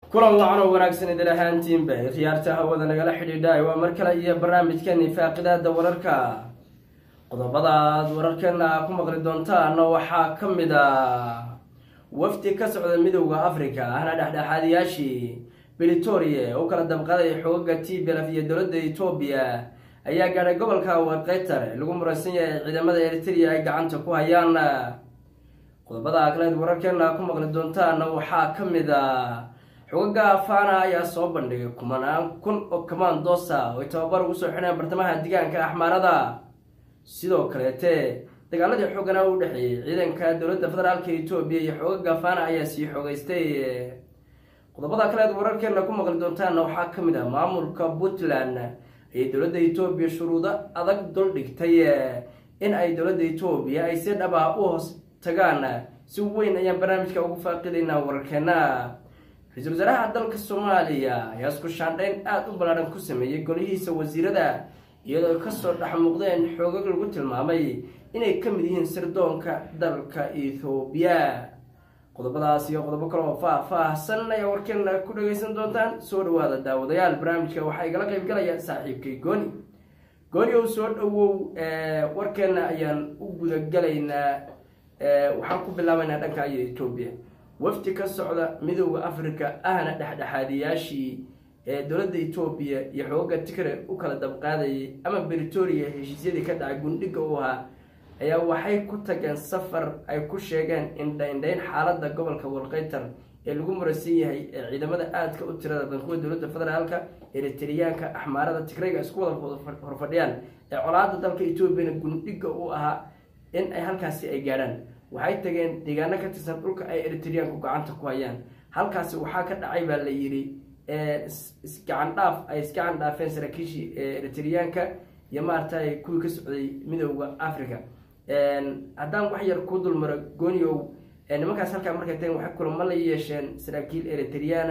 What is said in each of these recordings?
kulan wacan oo wanaagsan idin ahaantiinba khiyaarta hawada nagala xidhiidha waa mar kale iyo barnaamijkani faaqidaada wararka qodobadaad wararkeena ku maqli doontaan waxaa ka mid a wafdi ka socda midowda africa ahna dhexdhexaadiyaashii britoria u kala dabqaday xoogaga t belaf iyo dowladda etoobiya ayaa gaadhay gobolka warqeytar lagu muransan yahay ciidamada eritrea ay gacanta ku hayaan qodobada kaleed wararkeena ku maqli doontaan waxaa ka mid a xogaga fana ayaa soo bandhigay kumanaan kun oo kamandosa oo ay tababar ugu soo xidheen bartamaha deegaanka axmaarada sidoo kaleete dagaaladii xoogana u dhexeeyey ciidanka dowladda federaalka etoobiya iyo xogaga fana ayaa sii xoogeystay qodobada kaleed wararkeena ku maqli doontaana waxaa ka mid ah maamulka puntland ayay dowladda etoobiya shuruudo adag dul dhigtay in ay dowladda etoobiya ay si dhab ah u hoos tagaan si weyn ayaan barnaamijka ugu faaqidaynaa wararkeena ra-iisul wasaaraha dalka soomaaliya ayaa isku shaandhayn aada u ballaadhan ku sameeyey golihiisa wasiirada iyadoo kasoo dhex muuqdeen xoogag lagu tilmaamay inay ka mid yihiin sirdoonka dalka ethoobiya qodobadaas iyo qodobo kale oo faah-faahsan ayaa warkeena ku dhageysan doontaan soo dhawaada daawadayaal barnaamijka waxaa igala qeyb galaya saaxiibkay gooni gooni ow soo dhawow warkeena ayaan u gudagalaynaa waxaan ku bilaabaynaa dhanka iyo etoobiya wafdi ka socda midowda africa ahna dhexdhexaadiyaashii ee dowladda etoobiya iyo xooga tigre u kala dabqaadayay ama britoria heshiisyadii ka dhacay gundhiga u ahaa ayaa waxay ku tageen safar ay ku sheegeen indhaindhayn xaaladda gobolka walqeytar ee lagu murasan yahay ee ciidamada aadka u tirada badan kuwa dowladda federaalka eritriyaanka axmaarada tigreyga isku wada horfadhiyaan ee colaada dalka etoobiyana gundhiga u ahaa in ay halkaasi ay gaadhaan waxay tageen deegaano ka tirsan dhulka ay eritriyaanku gacanta ku hayaan halkaasi waxaa ka dhacay baa la yidhi isgacan dhaaf ay isgacan dhaafeen saraakiishii eritriyaanka iyo maaragtay kuwii ka socday midowda africa haddaan wax yar ku dulmaro gooniow nimankaas halkaa markay tageen waxay kulamo la yeesheen saraakiil eritriyaana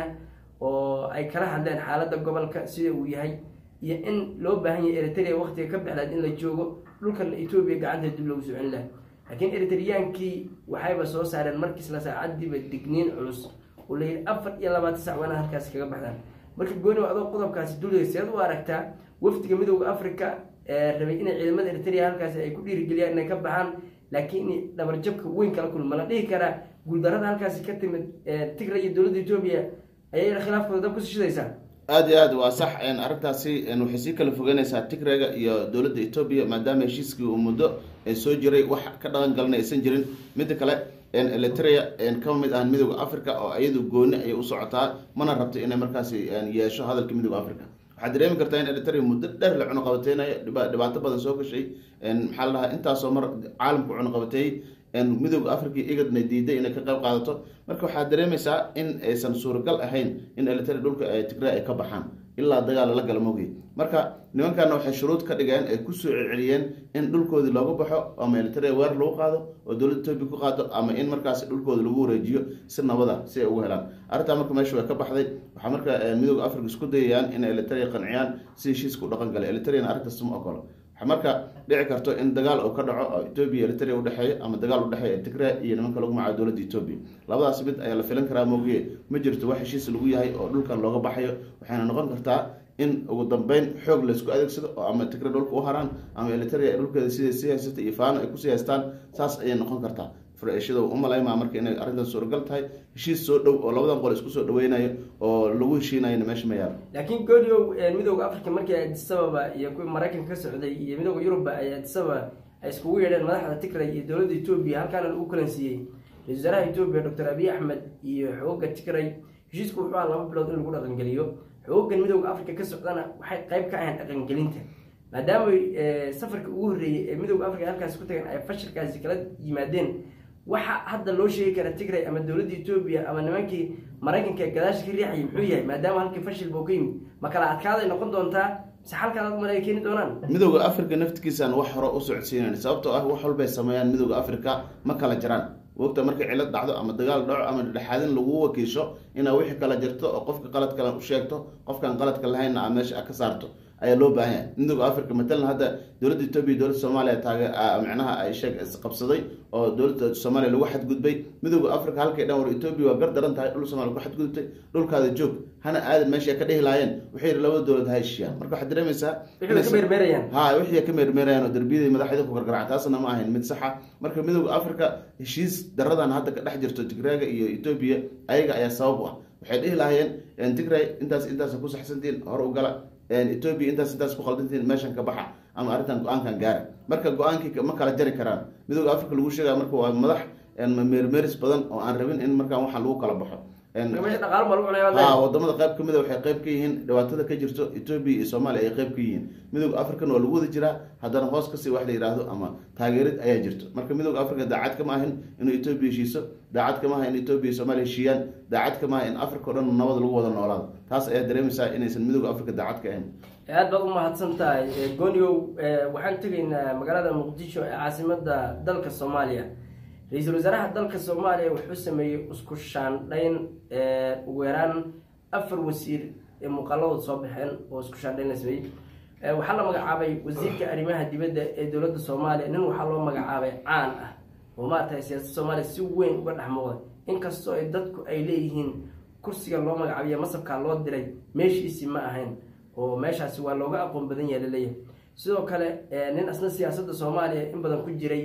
oo ay kala hadleen xaaladda gobolka sida uu yahay iyo in loo baahan yahay eritrea waqtiga ka bexlaad in la joogo dhulkan etoobiya gacanta dib loogu socin laha laakiin eritriyaankii waxayba soo saareen markiisla saacadiiba digniin culus oo layidhi afar iyo labaatan sac waana halkaasi kaga baxdaan marka gooni adoo qodobkaasi dulaya seed u aragtaa wafdiga midowda africa rabay inay ciidamada eritrea halkaasi ay ku dhiirigeliyaan inay ka baxaan laakiin in dhabarjabka weyn kala kulma la dhihi karaa guuldarada halkaasi ka timid tigra iyo dowladda etoobiya ayay khilaafkooda dab kusi shidaysaa aada iyo aad waa sax arrintaasi waxay sii kala fogeynaysaa tigrega iyo dowladda etoobiya maadaama heshiiskii uu muddo soo jiray wax ka dhaqan galana aysan jirin midda kale eritrea kama mid ahan midooda africa oo iyadu gooni ayay u socotaa mana rabto inay markaasi yeesho hadalka midooda africa waxaad dareemi kartaa in eritrea muddo dheer la cunuqabateynayo dhibaato badan soo gashay maxaa la dhahaa intaasoo mar caalamku cunuqabateeyey midooda africa igadna diiday inay ka qayb qaadato marka waxaad dareemaysaa in aysan suuragal ahayn in eritrea dhulka tigre ay ka baxaan ilaa dagaal lala gala mogey marka nimankana waxay shuruud ka dhigeen ay kusoo celceliyeen in dhulkoodii looga baxo ama eritrea weer lagu qaado oo dowladda etoobiya ku qaado ama in markaas dhulkooda lagu wareejiyo si nabada si ay ugu helaan arrintaa marka meesha way ka baxday waxaa marka midooda africa isku dayayaan in eritrea qanciyaan si heshiiska u dhaqan galay eritreana arrintaas ma ogolo waxaa marka dhici karto in dagaal uu ka dhaco oo etoobiya eritrea udhexeeyo ama dagaal udhexeeya tigre iyo nimanka lagu magacayo dowladda etoobiya labadaas mid ayaa la filan karaa moogiye ma jirto wax heshiis lagu yahay oo dhulkan looga baxayo waxayna noqon kartaa in ugu dambeyn xoog laysku adeegsado oo ama tigre dhulka u haraan ama eritrea dhulkeeda siday sii haysata iyo faano ay kusii haystaan saas ayay noqon kartaa furashada umalaymaa marka inay arrintan suuragal tahay heshiis soo dhow oo labadan qol isku soo dhaweynayo oo lagu heshiinayona meesha ma yaalo laakiin gooniow midowda africa markii adisababa iyo kuwii maraykanka ka socday iyo midowda yurubba ay adisababa ay iskugu yeedheen madaxda tigray iyo dowladda etoobiya halkaana lagu kalansiiyey ra-isul wasaaraha etoobiya doctor abiy axmed iyo xooga tigray heshiisku wuxuu aha laba bilood in lagu dhaqangeliyo xoogan midowda africa ka socdana waxay qayb ka ahayn dhaqangelinta maadaama safarka ugu horreeyey ee midowda africa halkaasi ku tageen ay fashilkaasi kala yimaadeen waxa hadda loo sheegi kara tigray ama dowladda etoobiya ama nimankii maraykanka ee gadaasha ka riixayay muxuu yahay maadaama halkii fashil buu ka yimid ma kala adkaaday noqon doontaa mise xalkaad umale ay keeni doonaan midooda africa naftigiisaan wax hore u socodsiinayn sababtoo ah wax walbay sameeyaan midooda africa ma kala jiraan wogta markay cilad dhacdo ama dagaal dhaco ama dhexaadin lagu wakiisho inaa wixii kala jirto oo qofka qalad kale u sheegto qofkaan qaladka lahaynna aa meesha ka saarto ayaa loo baahan yahay midooda africa matalan hadda dowladda etoobiya iyo dowladda soomaaliya taage micnaha ay sheeg isqabsaday oo dowladda soomaaliya lagu xadgudbay midooda africa halkay dhan war etoobiya waa gar daran tahay dhul soomaaliya ku xadgudubtay dhulkaada joog hana aadan meesha ay ka dhihi lahaayeen waxay yidhi labada dowlad ha heshiiyaan marka waxaad dareemaysaa wixii ka meermeerayaan ha wixii ka meermeerayaan oo darbiyada madaxda ku gargaraca taasna ma ahayn mid saxa marka midooda africa heshiis daradan hadda ka dhex jirto tigraaga iyo etoobiya ayaga ayaa sabab u ah waxay dhihi lahaayeen tigray intaas intaas ku saxsantiin hore u gala etoobiya intaas intaas ku khaldantiin meeshan ka baxa ama arrintan go-aankan gaara marka go-aankii ma kala jari karaan midooda africa lagu sheegaya marka waa madax meermeeris badan oo aan rabin in markaan waxaan lagu kala baxo meesha dhaqaalo baa lagu cunaya ha wadamada qayb kamid a waxay qayb ka yihiin dhibaatada ka jirto etoobiya iyo soomaaliya ay qayb ka yihiin midooda african waa lagu wada jiraa haddana hoos kasii wax la yidhaahdo ama taageerid ayaa jirto marka midooda africa daacad kama ahin inuu etoobiya heshiiso daacad kama aha in etoobiya iyo soomaaliya heshiiyaan daacad kama aha in africa o dhan nabad lagu wada noolaado taas ayaa dareemaysaa inaysan midooda africa daacad ka ahayn aad baad umahadsan tahay goonigow waxaan tegaynaa magaalada muqdisho ee caasimada dalka soomaaliya ra-iisul wasaaraha dalka soomaaliya wuxuu sameeyey isku shaandhayn ugu yaraan afar wasiir ee muuqaaladooda soo baxeen oo isku shaandhayn la sameeyey waxaa la magacaabay wasiirka arrimaha dibadda ee dowladda soomaaliya nin waxaa loo magacaabay caan ah oo maaragtay siyaasadda soomaaliya si weyn uga dhex muuqday inkastoo ay dadku ay leeyihiin kursiga loo magacaabiyo masabkaa loo diray meeshiisii ma ahayn oo meeshaasi waa looga aqoon badan yaha laleeyahay sidoo kale nin asna siyaasadda soomaaliya in badan ku jiray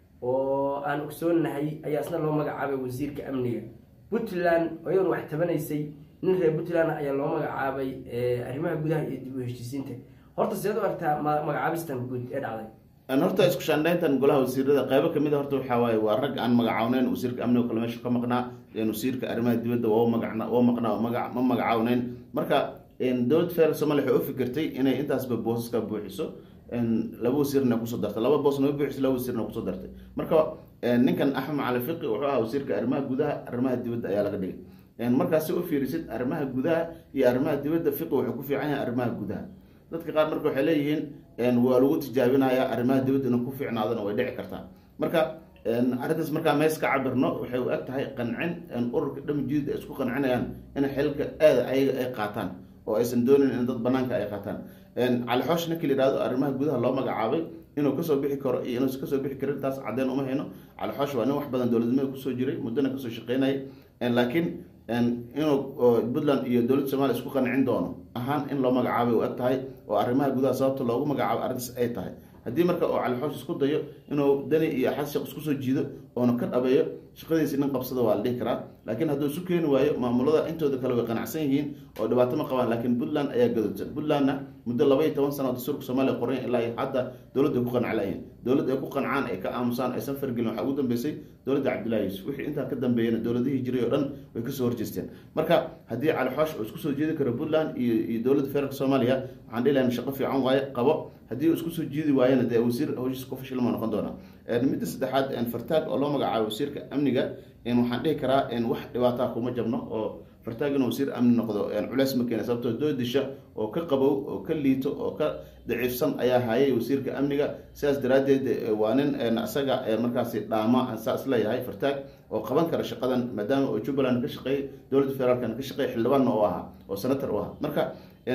oo aan ogsoonahay ayaa isna loo magacaabay wasiirka amniga puntland iyadoon wax tabanaysay nin reer puntland ayaa loo magacaabay arrimaha gudaha iyo dib u heshiisiinta horta seed u artaa magacaabistan guud ee dhacday horta isku shaandhayntan golaha wasiirada qaybo kamid a horta waxaa waaye waa rag aan magacawneyn wasiirka amniga kale meesha ka maqnaa wasiirka arrimaha dibadda waa magacna waa maqnaa maga ma magacawneyn marka dowlad federal somalia waxay u fikirtay inay intaasba boosaska buuxiso laba wasiirna kusoo dartay laba boosna ma buuxisay laba wasiirna kusoo dartay marka ninkan axmed macali fiqi wuxuu ahaa wasiirka arrimaha gudaha arrimaha dibadda ayaa laga dhigay markaasi u fiirisid arrimaha gudaha iyo arrimaha dibadda fiqi wuxuu ku fiican yahay arrimaha gudaha dadka qaar marka waxay leeyihiin waa lagu tijaabinayaa arrimaha dibadda inuu ku fiicnaadona way dhici kartaa marka arrintaas markaa mees ka cabirno waxay u eg tahay qancin ururka dhamijiid ay isku qancinayaan in xilka aada ayaga ay qaataan oo aysan doonin in dad banaanka ay qaataan cali xoosh ninki la yihahdo arrimaha gudaha loo magacaabay inuu kasoo bixi karo iyo inuusan kasoo bixi karin taas caddeyn uma hayno cali xoosh waa nin wax badan dowladnimada kusoo jiray muddona kasoo shaqeynayay laakiin inuu puntland iyo dowladda somaaliya isku qancin doono ahaan in loo magacaabay u eg tahay oo arrimaha gudaha sababta loogu magacaabo arrintaas ay tahay haddii marka oo cali xoosh isku dayo inuu dani iyo xas sheekh isku soo jiido oona ka dhabeeyo shaqadiisi nin qabsada waa la dhihi karaa laakiin hadduu isu keeni waayo maamulada intooda kale way qanacsan yihiin oo dhibaato ma qabaan laakiin puntland ayaa gadodsan puntlandna muddo laba iyo toban sano dastuurka soomaaliya qoran ilaa iyo hadda dowladda ay ku qanclayihin dowladda ay ku qancaan ay ka aamusaan aysan fargelin waxaa ugu dambeysay dowladda cabdillahi yuusuf wixii intaa ka dambeeyana dowladihii jiray oo dhan way kasoo horjeesteen marka haddii cali xoosh uu isku soo jeedi karo puntland iyo iyo dowladda federaalk soomaaliya waxaan dhihi lahayn shaqo fiican waaye qabo haddii uu isku soo jeedi waayana dee wasiir howshiis ku fashilma noqon doonaa midda saddexaad fartaag oo loo magacaabo wasiirka amniga waxaan dhihi karaa wax dhibaataa kuma jabno oo fartaag inuu wasiir amni noqdo culeys ma keena sababtoo doodisha oo ka qabow oo ka liito oo ka daciifsan ayaa hayay wasiirka amniga sidaas daraaddeed waa nin isaga markaasi dhaama saa isleeyahay fartaag oo qaban kara shaqadan maadaama oo jubbaland ka shaqeeyay dowladda federaalkana ka shaqeeyay xildhibaanna oo ahaa oo senator u ahaa marka ay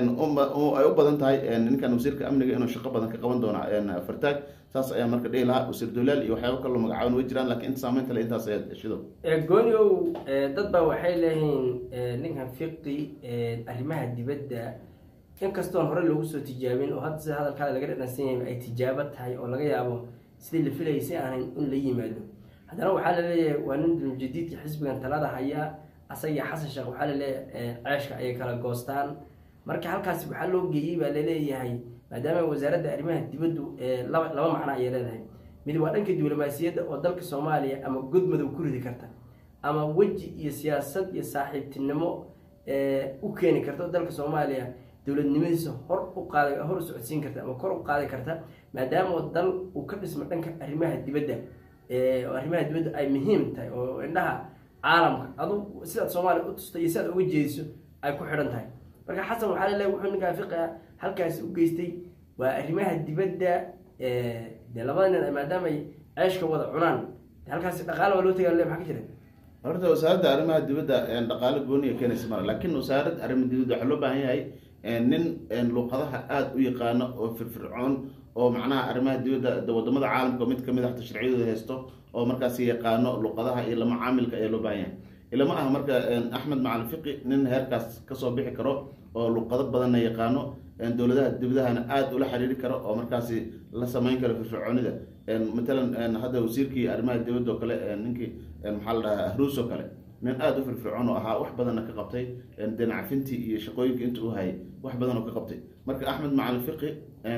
u badan tahay ninkan wasiirka amniga inuu shaqo badan ka qaban doona fartaag saas ayaa marka dhihi lahaa wasiir dowlaal iyo waxyaaba kaloo magacaaban way jiraan lakiin inta saameyn kale intaas ayaa shido gooniow dad baa waxay leeyihiin ninkan fiqi arrimaha dibadda inkastoon hore loogu soo tijaabin oo hadda sida hadalkaada laga dhadhansan yahay ay tijaabo tahay oo laga yaabo sidii la filayay si ahayn in la yimaado haddana waxaa laleeyahay waa nin dulmujadiidka xisbigan talada haya asagii xasan sheekh waxaa laleeyahay ceeshka ayay kala goostaan marka halkaasi waxaa loo geeyey baa laleeyahay maadaama wasaaradda arrimaha dibaddu laba laba macno ayay leedahay mid waa dhanka diblomaasiyadda oo dalka soomaaliya ama god madow ku ridi karta ama weji iyo siyaasad iyo saaxiibtinimo u keeni karta oo dalka soomaaliya dowladnimadiisa hor u qaada hor u socodsiin karta ama kor u qaadi karta maadaama dal uu ka dhismo dhanka arrimaha dibadda oo arrimaha dibadda ay muhiim tahay oo indhaha caalamka adu sidaad soomaaliya u tusta iyo sidaad uga jeediso ay ku xidhan tahay marka xasan waxaa laleeyahy wuxuu ninkaa fiqiga halkaasi u geystay waa arrimaha dibadda dee labada nin maadaama ay ceeshka wada cunaan halkaasi dhaqaale waa loo tagaa le maxaa ka jira horta wasaaradda arrimaha dibadda dhaqaale gooniya keenaysa mara laakiin wasaaradda arrimaha dibadda waxaa loo baahan yahay nin luuqadaha aada u yaqaano oo firfircoon oo macnaha arrimaha dibadda wadamada caalamka mid kamid a hata sharciyadooda haysto oo markaasi yaqaano luuqadaha iyo lama caamilka ayaa loo baahan yahay ilama ah marka axmed macalin fiqi nin heerkaas kasoo bixi karo oo luuqado badanna yaqaano dowladaha dibadahana aada ula xiriiri karo oo markaasi la sameyn karo firfircoonida matalan hadda wasiirkii arrimaha dibadda oo kale ninkii maxaa la dhahaa ahruus oo kale nin aada u firfircoon oo ahaa wax badanna ka qabtay dinacafintii iyo shaqooyinka inta u hayay wax badan oo ka qabtay marka axmed macalin fiqi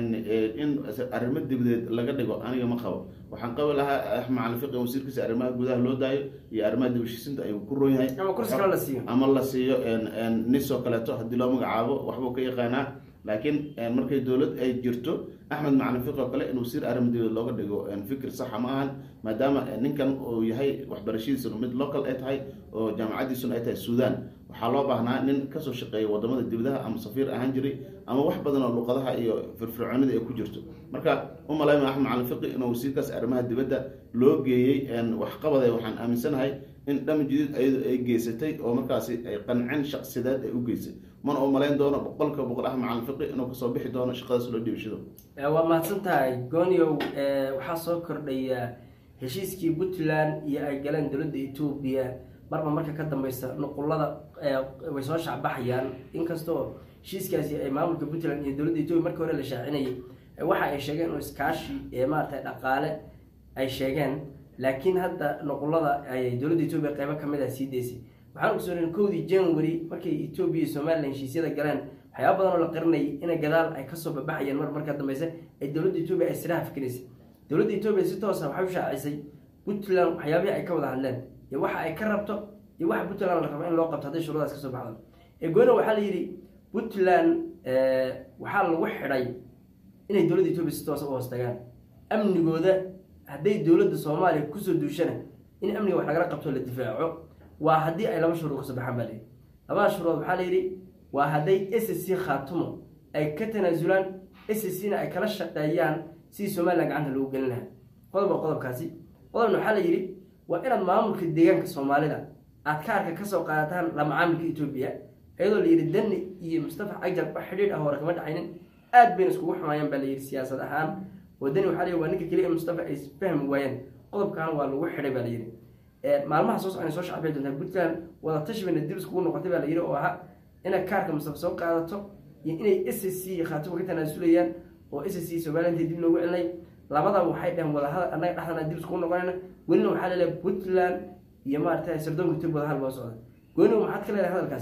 in arrimo dibadeed laga dhigo aniga ma qabo waxaan qabi lahaa axmed macalin fiqi wasiirkiisa arrimaha gudaha loo daayo iyo arrimaha dibashisinta ayuu ku roon yahay ama kursi kale la siiyo ama la siiyo nis oo kaleeto haddii loo magacaabo waxbuu ka yaqaanaa laakiin markay dowlad ay jirto axmed macalin fiqi oo kale in wasiir arrimo dibadeed looga dhigo fikir saxa ma ahan maadaama ninkan uu yahay waxbarashadiisuna mid local ay tahay oo jaamacadiisuna ay tahay suudan waxaa loo baahnaa nin kasoo shaqeeya wadamada dibadaha ama safiir ahaan jiray ama wax badan oo luuqadaha iyo firfircoonida ay ku jirto marka u malayma axmed macalin fiqi inuu wasiirkaas arrimaha dibadda loo geeyey waxqabada waxaan aaminsanahay in dham jadiid ayadu ay geysatay oo markaasi ay qancin shaqsideed ay u geysay mana u malayn doono boqolka boqol axmed macalin fiqi inuu kasoo bixi doono shaqadaas loo dhiibashado waa mahadsan tahay gooniow waxaa soo kordhaya heshiiskii puntland iyo ay galeen dowladda etoobiya marba marka ka dambeysa nuqulada way soo shacbaxayaan inkastoo heshiiskaasi ay maamulka puntland iyo dowladda etoobiya markii hore la shaacinayay waxa ay sheegeen inuu iskaashi ee maaragtay dhaqaale ay sheegeen laakiin hadda nuqulada ay dowladda etoobiya qeybo kamid ah sii daysay waxaan ogsooneen kowdii january markay etoobiya iyo somalilan heshiisyada galeen waxyaaba badan oo la qarinayay ina gadaal ay kasoo babaxayeen mar marka dambeysa ee dowladda etoobiya ay siraha fikiraysay dowladda etoobiya si toosa waxay u shaacisay puntland waxyaabihii ay ka wada hadleen iyo waxa ay ka rabto iyo waxa puntland la rabo in loo qabto hadday shuruudaas kasoo baxdo egoona waxaa la yidhi puntland waxaa lagu xidhay inay dowladda etoobiya si toosa u hoos tagaan amnigooda hadday dowladda soomaaliya kusoo duushana in amniga wax lagala qabto la difaaco waa haddii ay laba shuruud kasoo baxaan baa layidhi labada shuruud waxaa la yidhi waa hadday s c khaatumo ay ka tanaasulaan s c na ay kala shaqeeyaan sidii somalilan gacanta lagu gelin lahaa qodob waa qodobkaasi qodobna waxaa la yidhi waa inaad maamulka deegaanka soomaalida aad kaarka kasoo qaadataan la macaamilka etoobiya iyadoo layidhi dani iyo mustafa cagjar wax xidhiidh ah hore kama dhexaynin aad bayna iskugu xumaayeen baa layidhi siyaasad ahaan oo dani waxaa la yidhi waa ninka keliya mustafa ay isfahmi waayeen qodobkan waa lagu xidhay baa layidhi maalmaha soo socona soo shacbay doontaa puntland wada tashi bayna dib iskugu noqotay baa layidhi oo ahaa inaad kaarka mustafa soo qaadato iyo inay s c khaatimo ka tanaasulayaan oo s c somaliland dib loogu celinay labada waxay dhaheen wadahadal annaga dhexdana dib iskugu noqonayna welina waxaa laleeyahay puntland iyo maaragtay sardoonka tib wadahadal baa socda gooni maxaad ka leedahay hadalkaas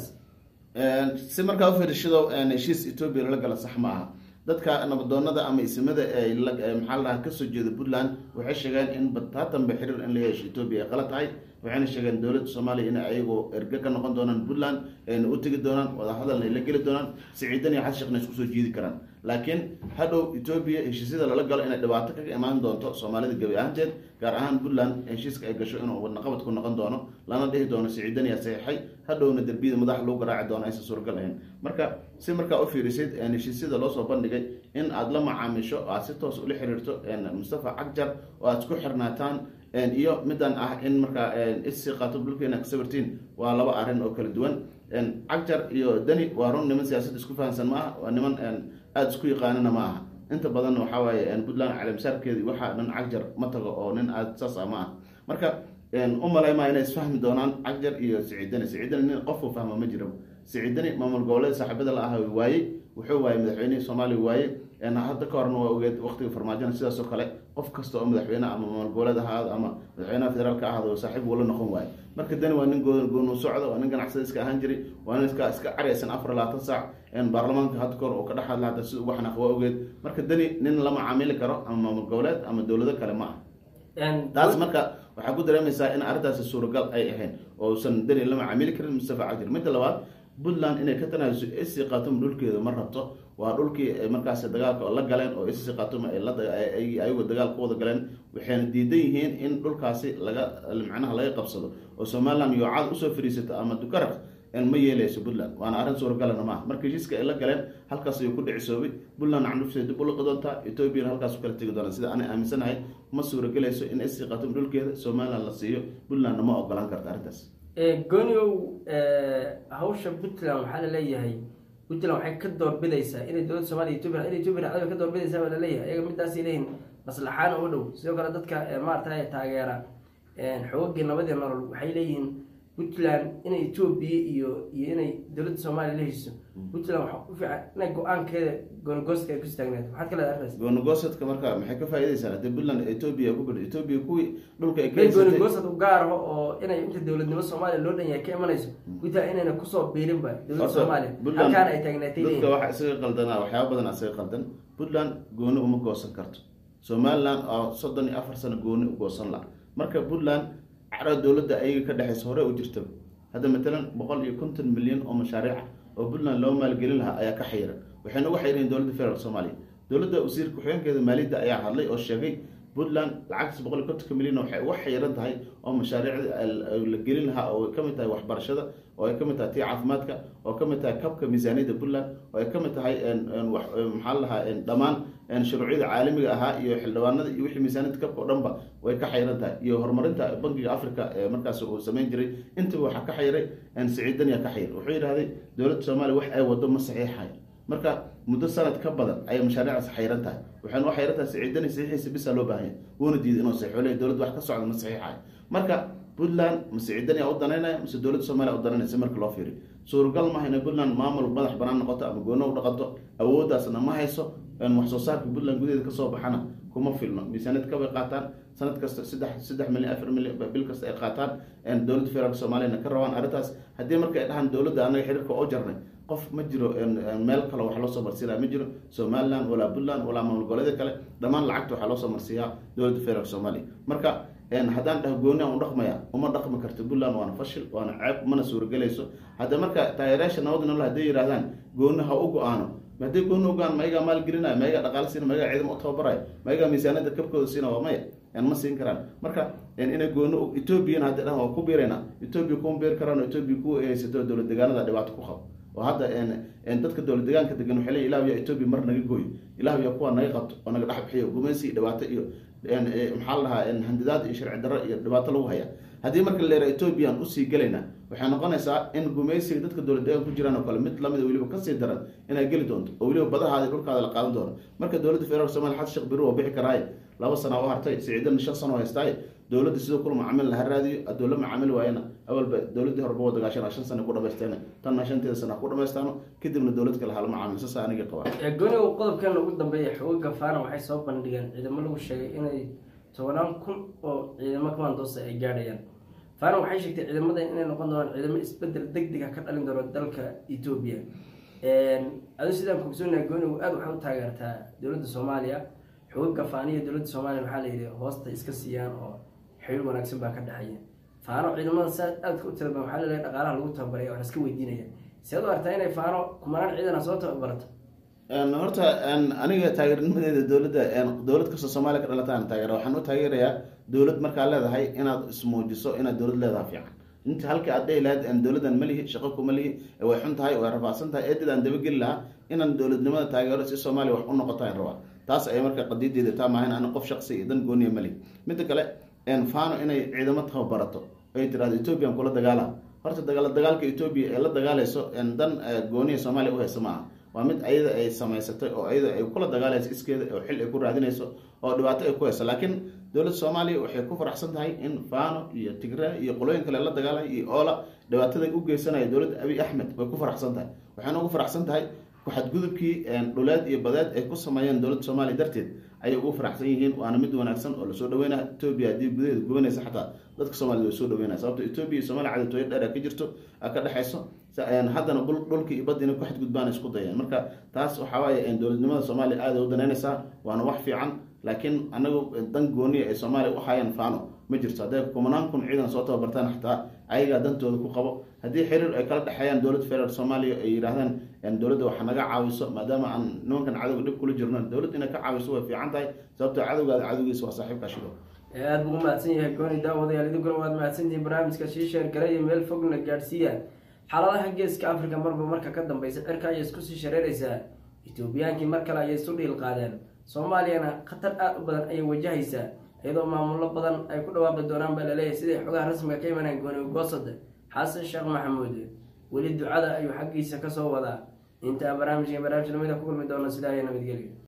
si markaa ufiirishado heshiis etoobiya lala gala sax ma aha dadka nabadoonada ama isimada maxaa la dhaha kasoo jeeda puntland waxay sheegeen in bataatanba xiriir in la yeesho etoobiya ay qalad tahay waxayna sheegeen dowladda soomaaliya in ayagoo erge ka noqon doonaan puntland ayna u tegi doonaan wadahadalna ay la geli doonaan siciidan iyo xasan sheekhna isku soo jiidi karaan laakiin hadhow etoobiya heshiisyada lala galo inay dhibaato kaga imaan doonto soomaalida gebi ahaanteed gaar ahaan puntland heshiiska ay gasho inuu wadnaqabad ku noqon doono lana dhihi doono siciidan yaa saxiixay hadhowna derbiyada madaxa lagu garaaci doono aysan suuragal ahayn marka si markaa u fiirisid heshiisyada loosoo bandhigay in aada la macaamisho aad si toos ula xiriirto mustafa cagjar oo aad isku xirnaataan iyo midan ah in markaa isi qaato dhulkeena ka sawirtiin waa laba arrin oo kala duwan cagjar iyo dani waa run niman siyaasad isku fahansan ma aha waa niman aada isku yaqaanana ma aha inta badanna waxaa waaye puntland caleemsaarkeedi waxaa dhan cagjar ma tago oo nin aada saas ah ma ah marka u malaymaa inay isfahmi doonaan cagjar iyo siciidani siciidani nin qofku fahma ma jiro siciidani maamul goboleed saaxiibada la aha waayey wuxuu waayey madaxweynihii soomaaliya waaye hadda ka horna waa ogeed waqtiga farmaajona sidaas oo kale qof kasta oo madaxweyne ama maamul goboleed ahaado ama madaxweynaha federaalka ahaado saaxiib wuu la noqon waaye marka dani waa nin goonu socda waa nin ganacsada iska ahaan jiray waa nin iska iska caraysan afar labaatan saac baarlamaanka hadda kahor oo ka dhex hadla hata sida ugu xanaaq waa ogeed marka dani nin la macaamili karo ama maamul goboleed ama dowlado kale ma ah taas marka waxaa ku dareemaysaa in arrintaasi suuragal ay ahayn oo usan dani la macaamili karin mustafa cajir midda labaad puntland inay ka tanaaso isi khatum dhulkeeda ma rabto waa dhulkii markaas dagaalka la galeen oo isi khatum ayagu dagaal ku wada galeen waxayna diidan yihiin in dhulkaasi laga macnaha laga qabsado oo somaliland yoocaad usoo fariisato ama dukaraq ma yeeleyso puntland waana arrin suuragalana maaha marka heshiiska ay la galeen halkaas ayuu ku dhicisoobay puntland candhufteeda dib u liqi doontaa ethoobiana halkaas u kala tegi doonaa sida ana aaminsanahay ma suuragelayso in isi khatum dhulkeeda somaliland la siiyo puntlandna ma ogolaan karta arrintaas gooniow hawsha puntland waxaa la leeyahay puntland waxay ka doorbidaysaa inay dowladda soomaliya etoobiya inay etoobiya dhacdaba ka doorbidaysaa baa laleeyahay iyaga midaasay leeyihin maslaxaana u dhow sidoo kale dadka maarata taageera xoogagii nabadii nolol waxay leeyihiin puntland inay etoobiya iyo iyo inay dowladda soomaaliya la heshiso puntland waxa u fiican inay go-aankeeda goonagooska ay ku istaagneed maxaad ka leedahay arrintaas goonigosadka marka maxay ka faa'iidaysaa haddii puntland etoobiya ku bidho etoobiya kuwii dhulka ay ka bay haysatay goonigoosad u gaaraho oo inay inta dowladnimo soomaaliya loo dhan yahay ka imanayso puntland inayna kusoo biirinba dowladda Horta, soomaaliya Puntland- halkaana ay taagnaatay dadka leeyihin waxa isaga qaldanaa waxyaaba badan isaga qaldan puntland gooni uma goosan karto somaliland oo soddon iyo afar sano gooni u goosan la marka puntland cara dowladda ayaga ka dhexaysa hore u jirta hadda matalan boqol iyo konton milyan oo mashaariic ah oo puntland loo maalgelin lahaa ayaa ka xayiran waxayna uga xayiran dowladda federaalk soomaaliya dowladda wasiirka ku-xigeenkeeda maaliyadda ayaa hadlay oo sheegay puntland lacagtaas boqol iyo kontonka milyan waxay uga xayiran tahay oo mashaariicda la gelin lahaa oo ay ka mid tahay waxbarashada oo ay ka mid tahay tii caafimaadka oo ka mid tahay kabka miisaaniyadda puntland oo ay ka mid tahay wax- maxaa la lahaa dhammaan shuruucyada caalamiga ahaa iyo xildhibaanada iyo wixii miisaaniyadda kabka oo dhanba way ka xayiran tahay iyo horumarinta bangiga africa ee markaas uu samayn jiray intaba waxaa ka xayiray siciidaniya ka xayir wuxuu yidhahday dowladda soomaaliya wax ay wado ma saxiixayo marka muddo sanad ka badan ayay mashaariicdaas xayran tahay waxayna u xayran tahay siciidani saxiixiisa bisa loo baahanya wuuna diiday inuu saxiixo leeyahay dowladda wax ka socda ma saxiixayo marka puntland ma siciidani u danaynaya mise dowladda soomaaliya u danaynaysa marka loo fiiriyo suuragal maaha inay puntland maamul madax banaan noqoto ama goono u dhaqanto awooddaasna ma hayso wax soo saarka puntland gudaheeda kasoo baxana kuma filno miisaaniyad kabay qaataan sanad kasta saddex saddex milyan afar milyan bil kasta ay qaataan dowladda federaalk soomaaliyana ka rabaan arrintaas haddii marka ay dhahaan dowladda anaga xiriirka oo jarnay qof ma jiro meel kale wax loo soo marsiinaya ma jiro somaliland walaa puntland walaa maamul goboleeda kale dhammaan lacagta waxaa loo soo marsiiyaa dowladda federaalk soomaaliya marka haddaan dhaho gooni aan u dhaqmaya uma dhaqmi karto puntland waana fashil waana ceeb mana suuragelayso hadda marka taageerayaasha nabada nolol hadday yidhahdaan gooni ha u go-aano haddii gooni ugaan mayagaa maalgelinaya mayagaa dhaqaale siina mayagaa ciidamo u tababaraya mayagaa miisaaniyadda kabkooda siina waa maya ma siin karaan marka inay gooni etoobiyana hadda dhahan waa ku biirayna etoobiya kuma biiri karaan etoobiya kuwa ay haysato dowlad deegaanada dhibaato ku qabo oo hadda dadka dowlad deegaanka degan waxay leeyihin ilahu yaa etoobiya mar naga gooyo ilahu yaa kuwa naga qabto oo naga dhex bixiyo gumaysi iyo dhibaato iyo maxaa la dhahaa handidaad iyo sharci darro iyo dhibaato lagu haya haddii marka la leeraa etoobiyaan usii gelayna waxay noqonaysaa in gumaysiga dadka dowlad deegaan ku jiraan oo kale mid lamida weliba kasii daran inay geli doonto oo weliba badahaada iyo dhulkaada la qaadan doono marka dowladda federaalk somalia xasan sheekh biri waa bixi karaaye laba sana u hartay siciidana shan sano haystaaye dowladda sidoo kula macaamil laha raadiyo hadduu la macaamil waayana awalba dowladdii horeba waa dagaashan shan sana ku dhamaysteena tanna shanteeda sana ku dhamaystaano kadibna dowlad kale hala macaamil sasa aniga qabaa gooniga qodobkan ugu dambeeya xooga faana waxay soo bandhigeen ciidamo lagu sheegay inay tobanaan kun oo ciidamo kamandoosa ay gaadhayaan faana waxay sheegtay ciidamada inay noqon doonaan ciidamo isbedel deg deg ah ka dhalin doono dalka etoobiya adu sidaan kugsoonaha goonigu aada waxay u taageertaa dowladda soomaaliya xooga faaniya dowladda soomaaliya waxaa la yidhi hoosta iska siiyaan oo xiriir wanaagsan baa ka dhexeeya faano ciidamada saa aadka u tiraban waxaa laleeyahay dhaqaalaha lagu tababaraya waxaa iska weydiinaya seed u artaa inay faano kumanaan ciidana soo tababarato horta aniga taageernimadeeda dowladda dowlad kastoo soomaaliya ka dhalataan taageera waxaan u taageerayaa dowlad markaa leedahay inaad ismuujiso inaad dowlad leedahay fiican inta halkii aad dhehi lahayd dowladdan ma lihi shaqo kuma lihi way xun tahay way rafaadsan tahay eedid aan dabageli lahaa inaan dowladnimada taageero si soomaaliya wax u noqotaan rabaa taas ay marka qadiideeda taa maahayn ana qof shaqsi iyo dan gooniya ma lihi midda kale fano inay ciidamo tababarato ay tirahdo ethoobiyan kula dagaala horta dagaal dagaalka etoobiya ee la dagaalayso dan gooniya soomaaliya u haysa maaha waa mid ayada ay samaysatay oo ayada ay kula dagaalayso iskeeda oo xil ay ku raadinayso oo dhibaato ay ku hayso laakiin dowladda soomaaliya waxay ku faraxsan tahay in fano iyo tigre iyo qolooyin kale la dagaalaya iyo oola dhibaataday u geysanaya dowladda abiy axmed way ku faraxsan tahay waxayna ugu faraxsan tahay xadgudubkii dhuleed iyo badeed ay ku sameeyeen dowladda soomaaliya darteed ayay ugu faraxsan yihiin waana mid wanaagsan oo lasoo dhaweynaya etoobiya haddii gudaheeda gubanaysa xataa dadka soomaaliyed way soo dhaweynaya sababto etoobiya iyo somalia cadawtooyo dheer ka jirto ka dhexayso haddana dhulka iyo badda inay ku xadgudbaan isku dayeen marka taas waxaa waaye dowladnimada soomaaliya aada u danaynaysaa waana wax fiican laakiin anagu dan gooniya ay soomaaliya u hayaan fano ma jirto hadday kumanaan kun ciidan soo tababartaan xataa ayagaa dantooda ku qabo haddii xiriir ay kala dhexeeyaan dowladda federaalk soomaaliya ay yidhaahdaan dowladda waxa naga caawiso maadaama aan nimankan cadowga dhib kula jirno dowladda inay ka caawiso way fiican tahay sababtoo cadowgaada cadowgiisa waa saaxiibka shido aada buu umahadsan yahay gooni daawadayaal idinkuna waad mahadsantihiin barnaamijka sii sheergalay iyo meel fogna gaadhsiiya xaaladaha geeska africa marba marka ka dambeysa cirka ayay isku sii shareeraysaa etoobiyaankii mar kale ayay isu dhiil qaadeen soomaaliyana khatar aada u badan ayay wajahaysaa iyadoo maamullo badan ay ku dhawaaqi doonaan baa laleeyahay siday xogaha rasmiga ka imanaan gooni goosada xasan sheekh maxamuud weli ducada ayuu xaggiisa kasoo wadaa intaan barnaamijka barnaamij lamida ku kulmi doono sidaa iyo nabadgelyo